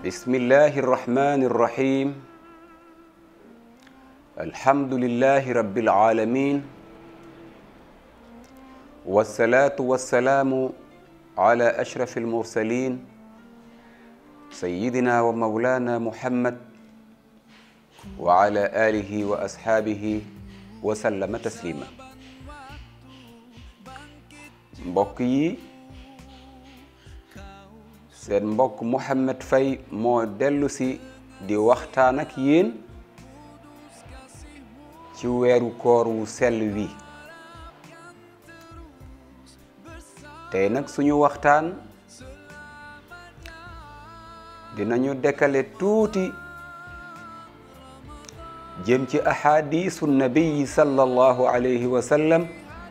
بسم الله الرحمن الرحيم الحمد لله رب العالمين والصلاة والسلام على أشرف المرسلين سيدنا ومولانا محمد وعلى آله وأصحابه وسلم تسليما mbokk yi seen mbokk Mouhamed Faye moo dellu si di waxtaan ak yéen ci weeru koor wu sell wi tey nag suñu waxtaan dinañu dekkale tuuti jëm ci ahadisu nabiyi sallallahu alayhi wa sallam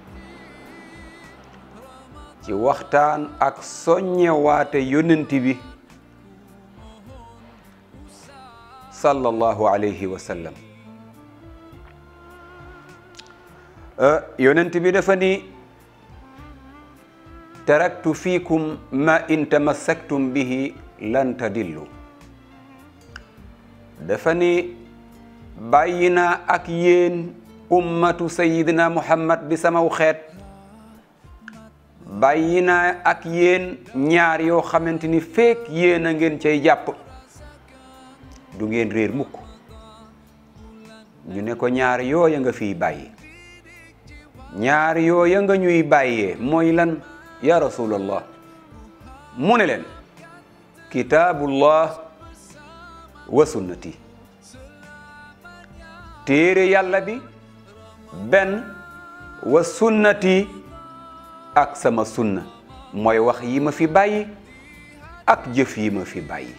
ci waxtaan ak soññewaate yonent bi sallallahu alayhi wa sallam yonent bi dafa ni taraktu fiikum ma in tamassaktum bihi lan tadillu dafa ni bàyyi naa ak yéen ummatu sayidina muhammad bi samaw xeet bàyyi naa ak yéen ñaar yoo xamante ni feek yéen a ngeen cay jàpp du ngeen réer mukk ñu ne ko ñaar yooya nga fiy bàyyi ñaar yooya nga ñuy bàyyee mooy lan ya rasulallah mu ne leen kitaabullah wa sunnati téere yàlla bi benn wa sunnati ak sama sunna mooy wax yi ma fi bàyyi ak jëf yi ma fi bàyyi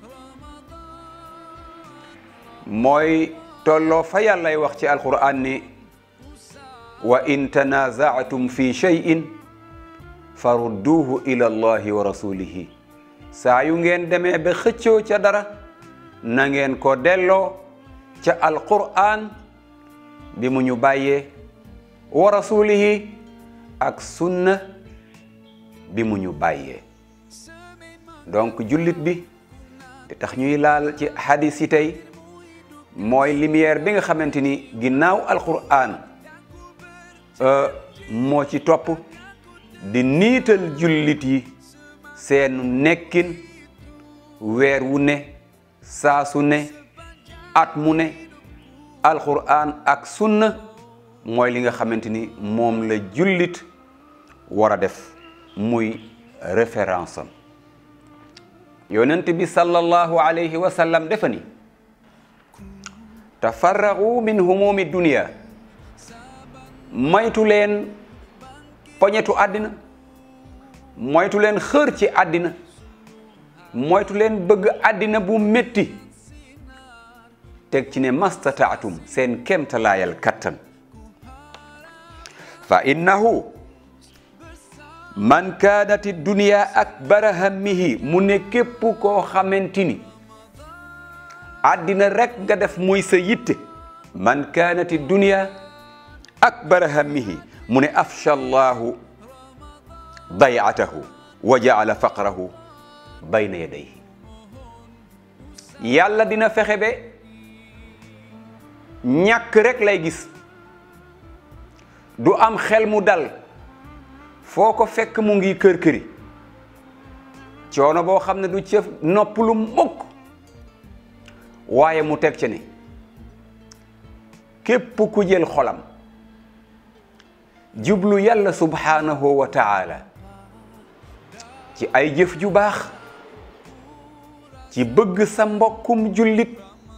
mooy tolloo fa yàllay wax ci alquran ni wa in tanazaatum fi cheyin farudduhu ila allahi wa rasulihi saa yu ngeen demee ba xëccoo ca dara na ngeen ko delloo ca alquran bi mu ñu bàyyee wa rasulihi ak sunna bi mu ñu bàyyee donc jullit bi te tax ñuy laal ci hadis yi tey mooy lumière bi nga xamante ni ginnaaw alquran moo ci topp di niital jullit yi seenu nekkin weer wu ne saa su ne at mu ne alquran ak sunna mooy li nga xamante ni moom la jullit war a def muy référence am yonent bi sallallahu alayhi wa sallam defa ni tafarragu min humumi dunia moytu leen poñetu àddina moytu leen xër ci àddina moytu leen bëgg àddina bu métti teg ci ne mastataatum seen kemtalaayal kattan fa innahu man kaanati dunia akbara hammihi mu ne képp koo xamante ni àddina rek nga def muy sa yitte man kaanati dunia akbara hammihi mu ne afsha llahu dayatahu wa jaala faqrahu bayna yadayhi yàlla dina fexe be ñàkk rek lay gis du am xel mu dal foo ko fekk mu ngi kër këri coono boo xam ne du cëf noppalu mukk waaye mu teg ci ne képp ku jël xolam jublu yàlla subhanahu wa taala ci ay jëf ju baax ci bëgg sa mbokkum jullit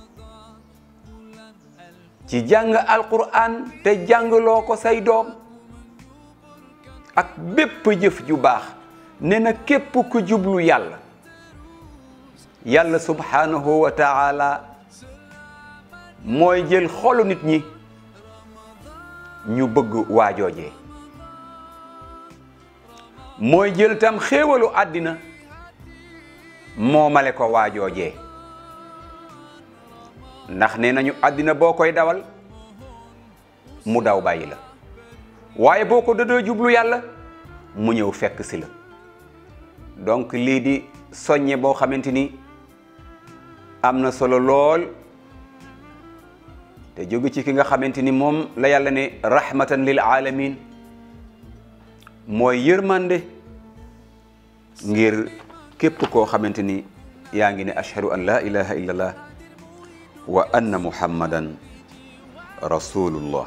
ci jàng alquran te jàngloo ko say doom ak bépp jëf ju baax ne na képp ku jublu yàlla yàlla subhanahu wa taala mooy jël xolu nit ñi ñu bëgg waajoojee mooy jël tam xéewalu àddina moomale ko waajoojee ndax nee nañu àddina boo koy dawal mu daw bàyyi la waaye boo ko dëddoo jublu yàlla mu ñëw fekk si la donc lii di soññe boo xamante ni am na solo lool te jóge ci ki nga xamante ni moom la yàlla ne rahmatan lil alamin mooy yërmande ngir képp koo xamante ni yaa ngi ne ashhadu an la ilaha illallah wa anna muhammadan rasulullah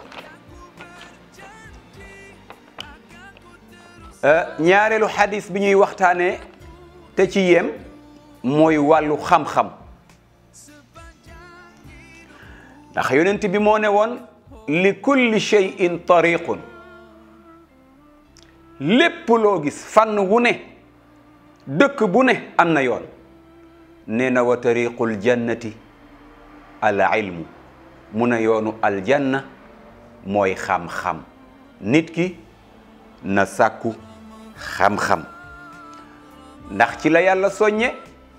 ñaareelu xadis bi ñuy waxtaane te ci yem mooy wàllu xam-xam ndax yonent bi moo ne woon li kulli shay'in tariqun lépp loo gis fànn wu ne dëkk bu ne am na yoon nee na wa tariqul jannati al ilmu mu ne yoonu aljanna mooy xam-xam nit ki na sàkku xam-xam ndax ci la yàlla soññe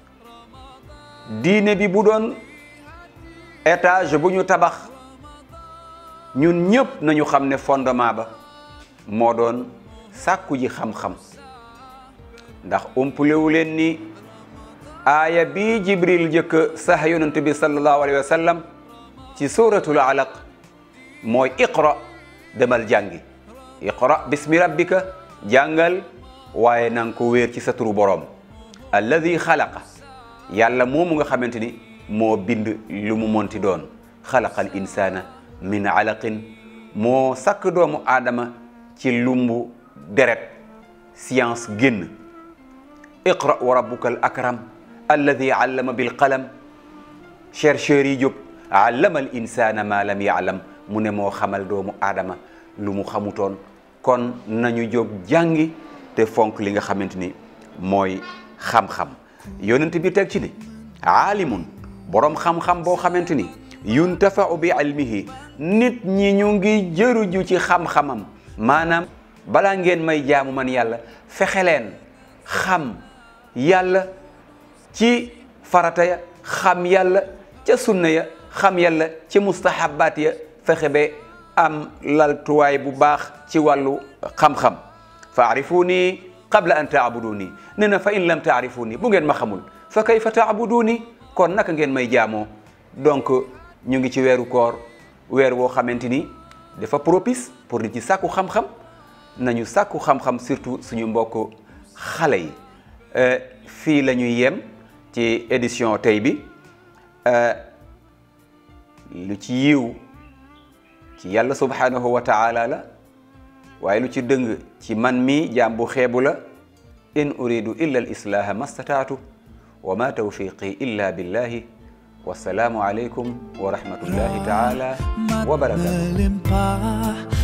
diine bi bu doon étage bu ñu tabax ñun ñëpp nañu xam ne fondement ba moo doon sàkku ji xam-xam ndax umpulewu leen ni aaya bii jibril jëkk sax yonent bi sallallahu alayhi wa sallam ci suratul alaq mooy iqra demal jàngi iqra bismi rabbika jàngal waaye na nga ko wéer ci sa turu boroom alladi xalaqa yàlla moomu nga xamante ni moo bind lu mu monti doon xalaqa al insana min alaqin moo sakk doomu aadama ci lumbu deret science génn iqra wa rabbuka al akram alladi allama bil qalam chercheurs yi jóg allama al insana ma lam yaalam mu ne moo xamal doomu aadama lu mu xamutoon kon nañu jóg jàngi te fonk li nga xamante ni mooy xam-xam yonent bi teg ci ni aalimun boroom xam-xam boo xamante ni yuntafau bi ilmihi nit ñi ñu ngi jëruju ci xam-xamam maanaam balaa ngeen may jaamu man yàlla fexe leen xam yàlla ci farata ya xam yàlla ca sunna ya xam yàlla ci mustahabaat ya fexe ba am laltuwaay bu baax ci wàllu xam-xam fa arifuni qabla an taabuduni nee na fa in lam taarifuni bu ngeen ma xamul fa kayfa taabuduni kon naka ngeen may jaamoo donc ñu ngi ci weeru koor weer woo xamante ni dafa propice pour di ci sàkku xam-xam nañu sàkku xam-xam surtout suñu mbokk xale yi fii la ñuy yem ci édition tey bi lu ci yiw ci yàlla subhanahu wa taala la waaye lu ci dëng ci man mi jaam bu xeebu la in uridu illa al islaha ma stataatu wa ma tawfiqi illa billahi wassalaamu aleykum wa rahmatullahi taala wa barakatuh